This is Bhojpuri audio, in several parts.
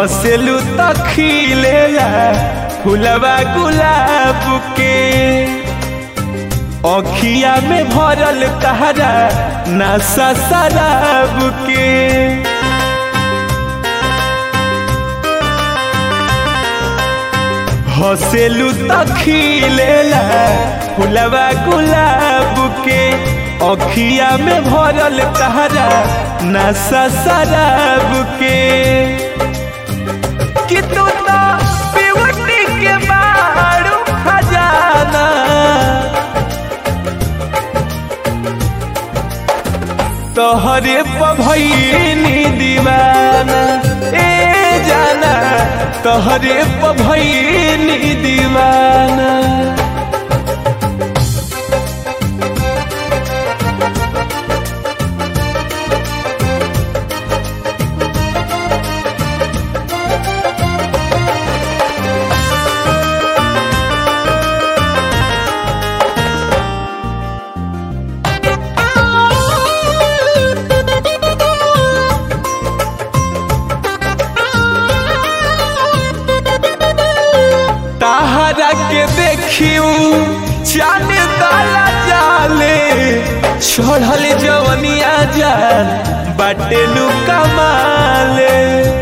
हंसलू त खिलेला फुलवा गुलाब के अखिया में भरल तहरा नशा शराब के हंसलू त खिलेला फुलवा गुलाब के अखिया में भरल तहरा नशा शराब के कि तू तो ब्यूटी के बारू खजाना तोहरे पभैनी दीवाना ए जाना तोहरे पभैनी दीवाना ताहरा के देखियो चांद ताला जाले छोड़ल जवनिया जान बाटेलू कमाले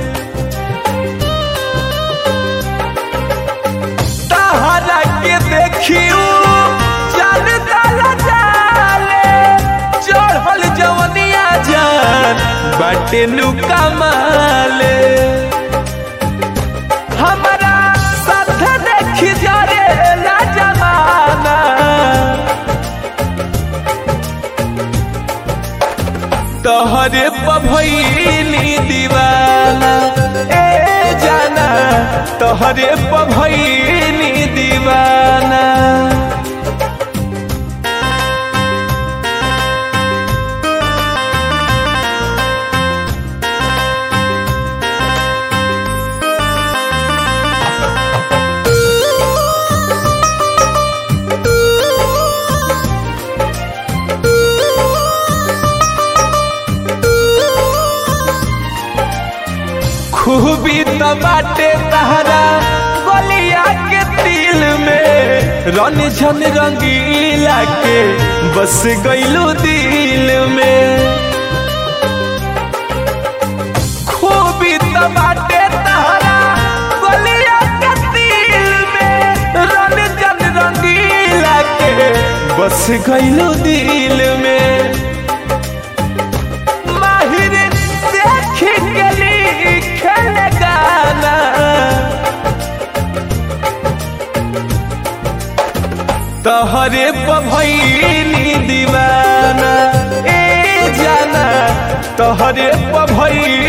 ताहरा के देखियो चांद ताला जाले छोड़ल जवनिया जान बाटेलू कमाले हमारा साथ देखी जा रे ला जमाना तोहरे पभैनी दीवाना ए जाना तोहरे पभैनी दीवाना खूबी तो बाटे तहरा गलिया के दिल में रन झन रंगीला के बस गईलू दिल में खूबी तो बाटे तहरा गलिया के दिल में रन झन रंगीला के बस गईलू दिल में माहिर देख के लिखल गाना तोहरे पभैनी दीवाना ए जाना तोहरे पभैनी